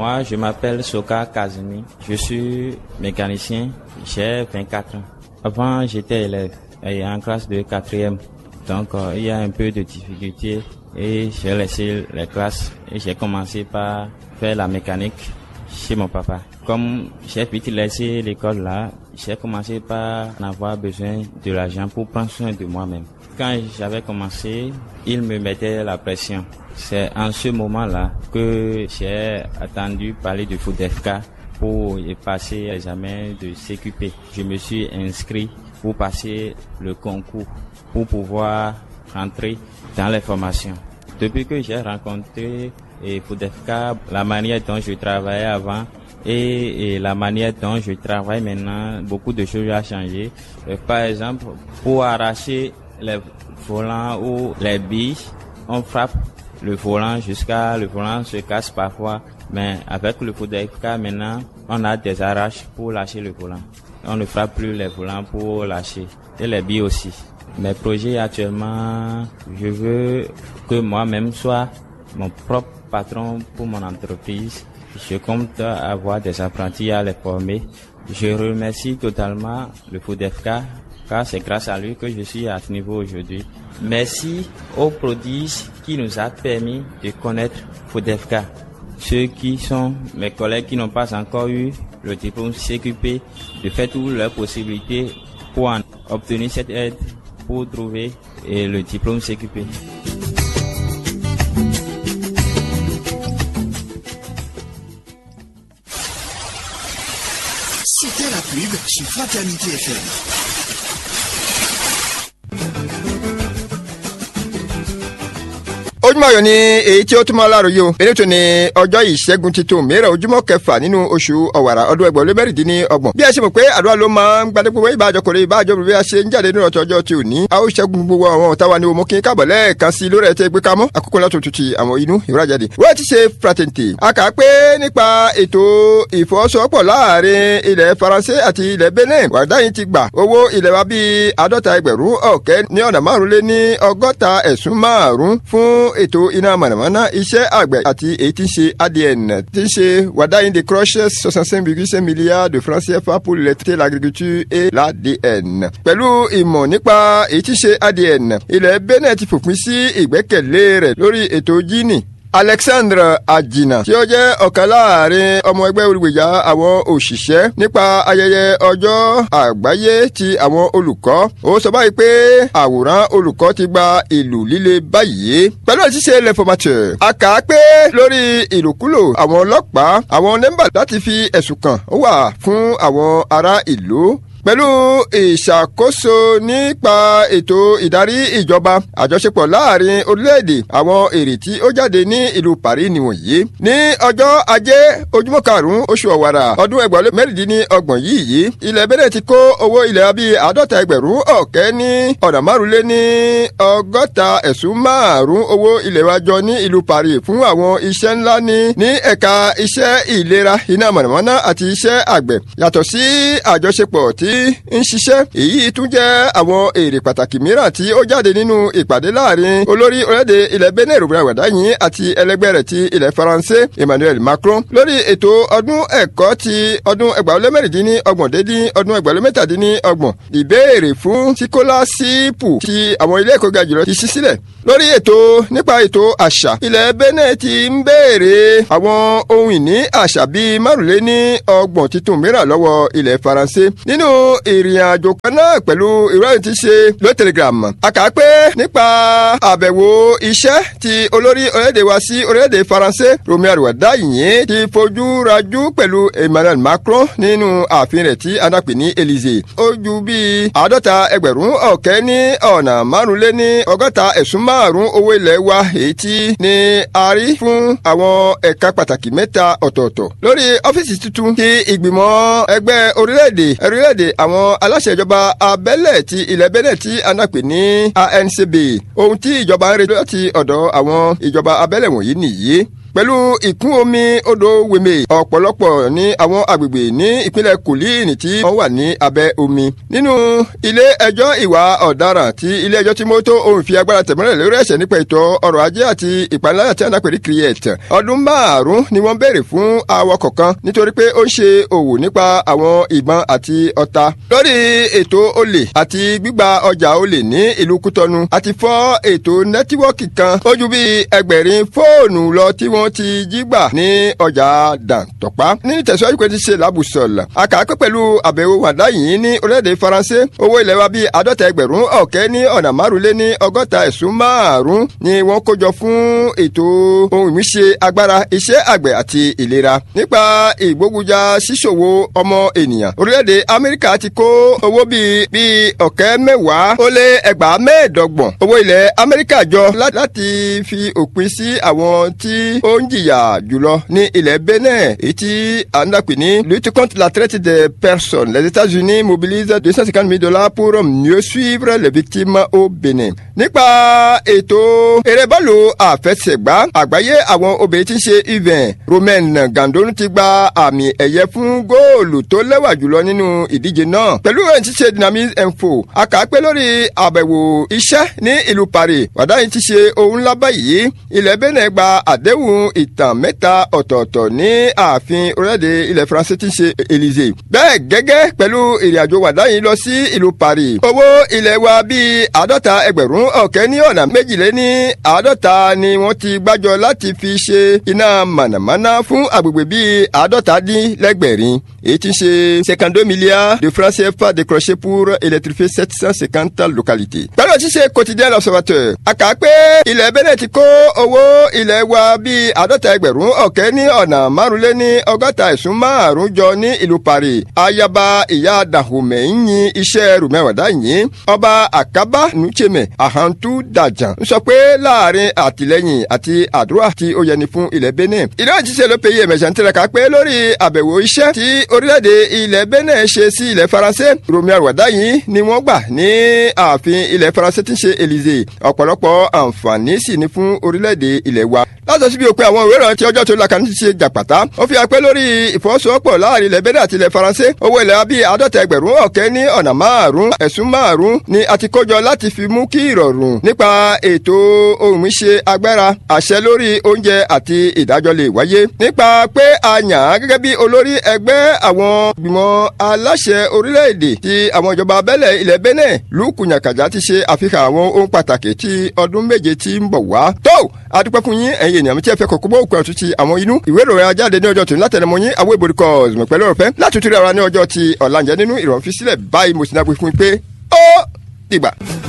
Moi, je m'appelle Soka Kazumi. Je suis mécanicien. J'ai 24 ans. Avant, j'étais élève et en classe de quatrième. Donc, euh, il y a un peu de difficulté et j'ai laissé les classes et j'ai commencé par faire la mécanique chez mon papa. Comme j'ai vite laissé l'école là, j'ai commencé par avoir besoin de l'argent pour prendre soin de moi-même. Quand j'avais commencé, il me mettait la pression. C'est en ce moment-là que j'ai attendu parler de FODEFK pour y passer l'examen de CQP. Je me suis inscrit pour passer le concours, pour pouvoir rentrer dans les formations. Depuis que j'ai rencontré et FODEFK, la manière dont je travaillais avant et, et, la manière dont je travaille maintenant, beaucoup de choses ont changé. Euh, par exemple, pour arracher les volants ou les billes, on frappe le volant jusqu'à le volant se casse parfois. Mais avec le FODEFK maintenant, on a des arraches pour lâcher le volant. On ne frappe plus les volants pour lâcher. Et les billes aussi. Mes projets actuellement, je veux que moi-même soit mon propre patron pour mon entreprise. Je compte avoir des apprentis à les former. Je remercie totalement le FODEFK car c'est grâce à lui que je suis à ce niveau aujourd'hui. Merci aux prodiges qui nous a permis de connaître FODEFK. Ceux qui sont mes collègues qui n'ont pas encore eu le diplôme CQP, de faire toutes leurs possibilités pour en obtenir cette aide pour trouver le diplôme CQP. C'était la pub sur Fraternité FM. ojúmọ́ ayọ̀ ni èyí tí ó túmọ̀ aláròye o eléyìí tó ní ọjọ́ ìṣẹ́gun titun mìíràn ojúmọ́ kẹfà nínú oṣù ọ̀wàrà ọdún ẹgbẹ̀rún lé mẹ́rìndínlọ́gbọ̀n bí ẹ ṣe mọ̀ pé àdúrà ló máa ń gbadé gbogbo ìbájọ kòrè ìbájọ bí a ṣe ń jáde nínú ọjọ́ ọjọ́ tí ò ní a ó ṣẹ́gun gbogbo àwọn ọ̀tá wa ní omo kí n kábọ̀ lẹ́ẹ̀kan sí lórí ẹ̀tẹ́ gbé kámọ́ àkókò láti òtútù àwọn inú ìwúrájáde wọ́n ti ṣe fraternité a kà á pé nípa ètò ìfọwọ́sowọ́pọ̀ láàrin ilẹ̀ faransé àti ilẹ̀ benin wàdáyìn ti gbà owó ilẹ̀ wa bíi àádọ́ta ẹgbẹ̀rún ọ̀kẹ́ ní ọ̀nà márùn lé ní ọgọ́ta ẹ̀sùn márùn fún ètò iná mọ̀nàmọ́ná iṣẹ́ àgbẹ̀ àti èyí tí ń ṣe adn tí ń ṣe wàdáyìn de crochet soixante-cinq virgule cinq milliards de francs CFA pour l'électricité l'agriculture et l'adn. pẹ̀lú ìmọ̀ nípa èyí tí ń ṣe adn ilẹ̀ benin ti fòpin sí ìgbẹ́kẹ̀lé rẹ̀ lórí ètò jíìnì alexandre ajina tí ó jẹ́ ọ̀kan láàrin ọmọ ẹgbẹ́ olùgbèjà àwọn òṣìṣẹ́ nípa ayẹyẹ ọjọ́ àgbáyé ti àwọn olùkọ́ ó sọ báyìí pé àwòrán olùkọ́ ti gba ìlú líle báyìí pẹ̀lú àṣìṣe l'informateur a kà á pé lórí ìlòkulò àwọn ọlọ́pàá àwọn nẹ́mbà láti fi ẹ̀sùn kàn ó wà fún àwọn ará ìlú pẹ̀lú ìṣàkóso nípa ètò ìdarí ìjọba àjọṣepọ̀ láàrin orílẹ̀-èdè àwọn èrè tí ó jáde ní ìlú Paris nìwọ̀nyí. ní ọjọ́ ajé ojúmọ́ karùn-ún oṣù ọ̀wàrà ọdún ẹgbẹ̀rún mẹ́rìndínlọ́gbọ̀n yìí yìí ilẹ̀ Benin ti kó owó ilẹ̀ bíi àádọ́ta ẹgbẹ̀rún ọ̀kẹ́ ní ọ̀nà márùnlé ní ọgọ́ta ẹ̀sùn márùn owó ilẹ̀ wa jọ ní ìlú Paris fún àwọn iṣẹ́ ńlá ní ní ẹ̀ka iṣẹ́ ìlera iná mọ̀nàmọ́ná àti iṣẹ́ àgbẹ̀ yàtọ̀ sí àjọṣepọ̀ tí ń ṣiṣẹ́ èyí tún jẹ́ àwọn èrè pàtàkì mìíràn tí ó jáde nínú ìpàdé láàrin olórí orílẹ̀-èdè ilẹ̀ Benin rògbòdà wàdáyìn àti ẹlẹgbẹ́ rẹ̀ ti ilẹ̀ Faransé Emmanuel Macron lórí ètò ọdún ẹ̀kọ́ ti ọdún ẹgbàá mẹ́rìndínní ọgbọ̀n dédí ọdún ẹgbàá mẹ́tàdínní ọgbọ̀n ìbéèrè fún síkólásípù ti àwọn ilé ẹ̀kọ́ ga jùlọ ti ṣí sílẹ̀ lórí ètò nípa ètò àṣà ilẹ̀ Benin ti ń béèrè àwọn ohun ìní àṣà bíi márùnléní ọgbọ̀n titun mìíràn lọ́wọ́ ilẹ̀ Faransé nínú ìrìn àjò kan náà pẹ̀lú ìròyìn tí ṣe ló telegram a kà á pé nípa àbẹ̀wò iṣẹ́ ti olórí orílẹ̀-èdè wa sí orílẹ̀-èdè Faransé Romi Àrùwàdáyìn ti fojú rajú pẹ̀lú Emmanuel Macron nínú ààfin rẹ̀ tí adápè ní Élysée ó ju bíi àádọ́ta ẹgbẹ̀rún ọ̀kẹ́ ní ọ̀nà márùnléní ọgọ́ta ẹ̀sùn márùn owó ilẹ̀ wa èyí tí ní a rí fún àwọn ẹ̀ka pàtàkì mẹ́ta ọ̀tọ̀ọ̀tọ̀ lórí ọ́fíìsì tuntun ti ìgbìmọ̀ ẹgbẹ́ orílẹ̀-èdè orílẹ̀-èdè àwọn aláṣẹ ìjọba abẹ́lẹ̀ ti ilẹ̀ Benin tí a náà pè ní ANCB ohun tí ìjọba ń retí láti ọ̀dọ̀ àwọn ìjọba abẹ́lẹ̀ wọ̀nyí nìyí pẹ̀lú ìkún omi odò wèmè ọ̀pọ̀lọpọ̀ ní àwọn agbègbè ní ìpínlẹ̀ kòlíìnì tí wọ́n wà ní abẹ́ omi. nínú ilé ẹjọ́ ìwà ọ̀daràn tí ilé ẹjọ́ tí mọ́tò òun fi agbára tẹ̀mọ́lẹ̀ lórí ẹ̀ṣẹ̀ nípa ètò ọrọ̀ ajé àti ìpaniláyà tí a ń dàpẹ́ ní create ọdún márùn-ún ni wọ́n béèrè fún awakọ̀ kan nítorí pé ó ń ṣe òwò nípa àwọn ìbọn àti ọta. lórí ètò olè àti gbígba ọjà olè ní ìlú kútọ́nu àti fọ́ ètò nẹ́tíwọ́ọ̀kì kan ó ju bí ẹgbẹ̀rin fóònù lọ tí wọ́n ti jí gbà ní ọjà dàntọ́pá. ní ìtẹ̀síwájú pé ti ṣe làbùsọ̀là àkàkọ́ pẹ̀lú àbẹ̀wò wàdá yìí ní orílẹ̀-èdè faransé owó ilẹ̀ wa bíi àádọ́ta ẹgbẹ̀rún ọ̀kẹ́ ní ọ̀nà márùnlé ní ọgọ́ta ẹ̀sùn márùn-ún ni wọ́n kójọ fún ètò ohun ìmúṣe agbára iṣẹ́ àgbẹ̀ àti ìlera nípa ìgbógunjà ṣíṣòwò ọmọ ènìyàn orílẹ̀-èdè amẹ́ríkà ti kó owó bíi bíi ọ̀kẹ́ mẹ́wàá ó lé ẹgbàá mẹ́ẹ̀ẹ́dọ́gbọ̀n owó ilẹ̀ amẹ́ríkà jọ láti fi òpin sí àwọn tí ó ń jìyà jùlọ ní ilẹ̀ benin èyí tí à ń dàpè ní lutte contre la traite des personnes les états-unis mobilisent deux cent cinquante mille dollars pour mieux suivre les victimes au benin. nípa ètò eré bọ́ọ̀lù àfẹsẹ̀gbá àgbáyé àwọn obìnrin tí ń ṣe ivan romain gandon ti gba àmì ẹ̀yẹ fún góòlù tó lẹ́wà jùlọ nínú ìdíje náà. pẹ̀lú ẹ̀yìn tí ṣe dynamic info a kà á pé lórí àbẹ̀wò iṣẹ́ ní ìlú paris wàdá yìí ti ṣe ohun ńlá báyìí ilẹ̀ benin gba àdéhùn ìtàn mẹ́ta ọ̀tọ̀ọ̀tọ̀ ní ààfin orílẹ̀-èdè ilẹ̀ faransé tí ń ṣe élysée. bẹ́ẹ̀ gẹ́gẹ́ pẹ̀lú ìrìnàjò wàdá yìí lọ sí ìlú paris owó ilẹ̀ wa bíi àádọ́ta ẹgbẹ̀rún ọ̀kẹ́ ní ọ̀nà méjìléní àádọ́ta ni wọ́n ti gbájọ láti fi ṣe iná mànàmáná fún agbègbè bíi àádọ́ta dín lẹ́gbẹ̀rin èyí tí ń ṣe cinquante-deux milliards de francs CFA décrochés pour électrifier sept cent cinquante localités. pẹ̀lú òṣìṣẹ́ quotidien l'observateur a kà á pé ilẹ̀ benin ti kó owó ilẹ̀ wa bíi àádọ́ta ẹgbẹ̀rún ọ̀kẹ́ ní ọ̀nà márùnléní ọgọ́ta ẹ̀sùn márùn jọ ní ìlú paris ayaba ìyá dahomey ń yin iṣẹ́ rùmẹ́wàdá yìí ọba àkábá nùchèmẹ̀ àhántú dàjàn ń sọ pé láàrin àtìlẹ́yìn àti àdúrà tí ó yẹni fún ilẹ̀ benin ìlú òjíṣẹ́ ló pe iye mẹ̀sán ń tiraka pé lórí àbẹ̀wò iṣẹ́ tí orílẹ̀-èdè ilẹ̀ benin ṣe sí ilẹ̀ faransé rùmẹ́wàdá yìí ni wọ́n gbà ní ààfin ilẹ̀ faransé tí ń ṣe élysée ọ̀pọ̀lọpọ̀ àǹfààní sì ni fún orílẹ̀-èdè ilẹ̀ wa láti ṣíbi òpin àwọn ìwé ìròyìn tí ọjọ́ tó lakàn ti ṣe jàpàtà ó fi hàn pé lórí ìfọwọ́sowọ́pọ̀ láàrin ilẹ̀ benin àti ilẹ̀ faransé owó ilẹ̀ wa bíi àádọ́ta ẹgbẹ̀rún ọ̀kẹ́ ní ọ̀nà márùn-ún ẹ̀sùn márùn-ún ni a ti kójọ láti fi mú kí ìrọ̀rùn nípa ètò ohun ìṣe agbára àṣẹ lórí oúnjẹ àti ìdájọ́ lè wáyé nípa pé a yàn án gẹ́gẹ́ bí olórí ẹgbẹ́ àwọn gbìmọ̀ aláṣẹ orílẹ̀-èdè tí àwọn ìjọba abẹ́lẹ̀ ilẹ̀ benin lùkù nyàkàjà ti ṣe àfihàn àwọn ohun pàtàkì tí ọdún méje tí ń bọ̀ wá tó adúpẹ́ fún yín ẹ̀yin ènìyàn mi tí ẹ fẹ́ kọ̀kọ́ bó òkú ẹ̀tún ti àwọn inú ìwé ìròyìn ajáde ní ọjọ́ tòun látẹnumọ́ yín àwọn ìbòrí kọ́ ọ̀sùn pẹ̀lú ọ̀fẹ́ láti tún rí ara ní ọjọ́ ti ọ̀làǹjẹ́ nínú ìrọ̀rùn fi sílẹ̀ báyìí mo sì náà pé fún yín pé ó dìgbà.